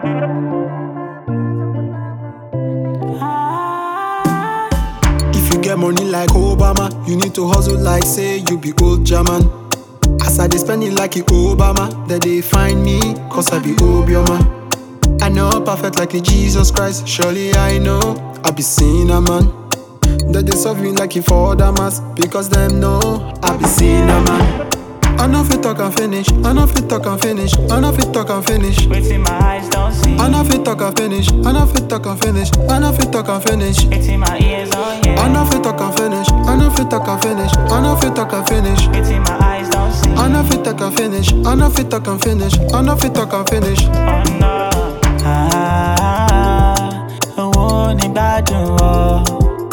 If you get money like Obama, you need to hustle like say you be old German. As I dey spend it like it Obama, that they find me, cause I be Obioma. I know perfect like a Jesus Christ, surely I know I be sinner man. That they serve me like it for Damas, because them know I be sinner man. I know fit talk and finish, I know fit talk and finish, I know fit talk and finish. Waiting my eyes don't see. I know fit talk and finish, I know fit talk and finish, I know fit talk and finish. Waiting my ears on yeah. I know fit talk and finish. I know fit talk and finish. I know fit talk and finish. Waiting my eyes don't see. I know fit talk and finish. I know fit talk and finish. I know fit talk and finish. Oh no. Ah, owó ní gbádùn o.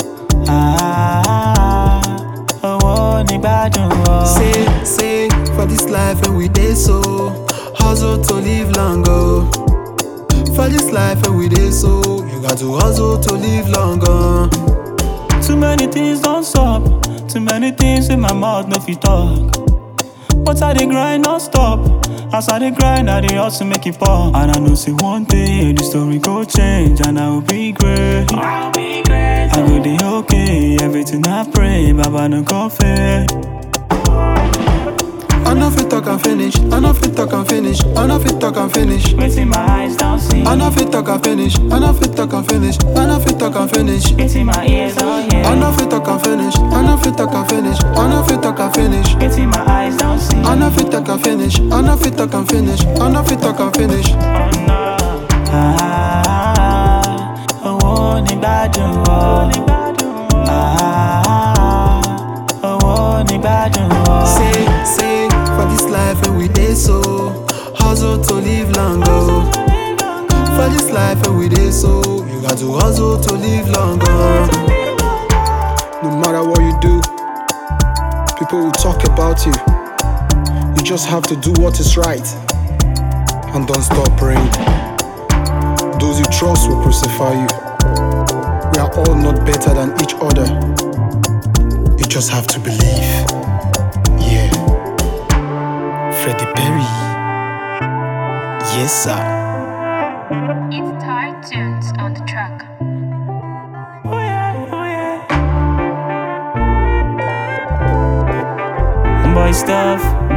Ah, owó ní gbádùn o. Say, say, for this life and we dey so hustle to live longer. For this life and we dey so you got to hustle to live longer. Too many things don't stop. Too many things in my mouth no fit talk. But I dey grind non stop. As I dey grind, I dey hustle make it pop. And I know say one day the story go change and I will be great. I'll be great. I go dey okay. Everything I pray, Baba no go fail. I know fit talk and finish. I know fit talk and finish. I know fit talk and finish. Waiting my eyes don't see. I know fit talk and finish. I know fit talk and finish. I know fit talk and finish. Waiting my ears oh yeah. I know fit talk and finish. I know fit talk and finish. I know fit talk and finish. Waiting my eyes don't see. I know fit talk and finish. I know fit talk and finish. I know fit talk and finish. Oh no. Ah, owó ní gbádùn o. Ah, owó ní gbádùn o. Say, say, for this life and we dey so hustle to live longer. For this life and we dey so you got to hustle to live longer. No matter what you do, people will talk about you. You just have to do what is right and don't stop praying. Those you trust will crucify you. We are all not better than each other. You just have to believe. Yeah. Freddie Perry. Yes, sir. It's Tired Tunes on the track. Oh yeah, oh yeah. Boy stuff.